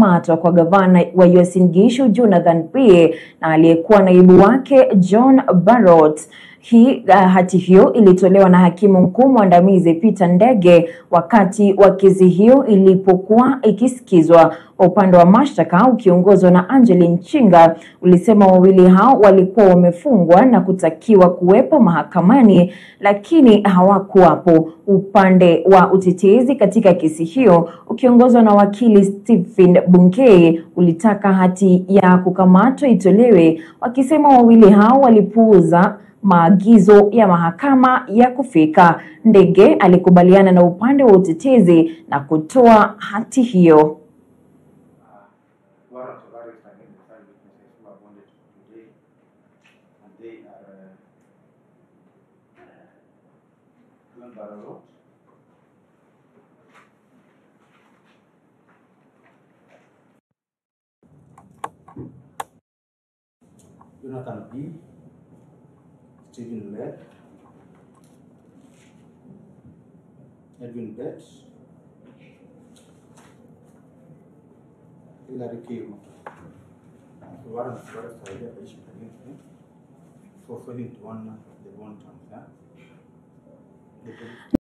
kukamatwa kwa gavana wa Uasin Gishu Jonathan Pie na aliyekuwa naibu wake John Barrot. Hii uh, hati hiyo ilitolewa na hakimu mkuu mwandamizi Peter Ndege wakati wa kesi hiyo ilipokuwa ikisikizwa. Upande wa mashtaka ukiongozwa na Angeline Chinga ulisema wawili hao walikuwa wamefungwa na kutakiwa kuwepo mahakamani lakini hawakuwapo. Upande wa utetezi katika kesi hiyo ukiongozwa na wakili Stephen Bunkei ulitaka hati ya kukamatwa itolewe, wakisema wawili hao walipuuza maagizo ya mahakama ya kufika. Ndege alikubaliana na upande wa utetezi na kutoa hati hiyo. warrant of arrest against the five witnesses who are bonded today, and they are uh, John Barrow, Jonathan B, Stephen Led, Edwin Betts, Hillary Kim. The warrant of arrest are there issued against him for failing to honor the bond terms, yeah? The police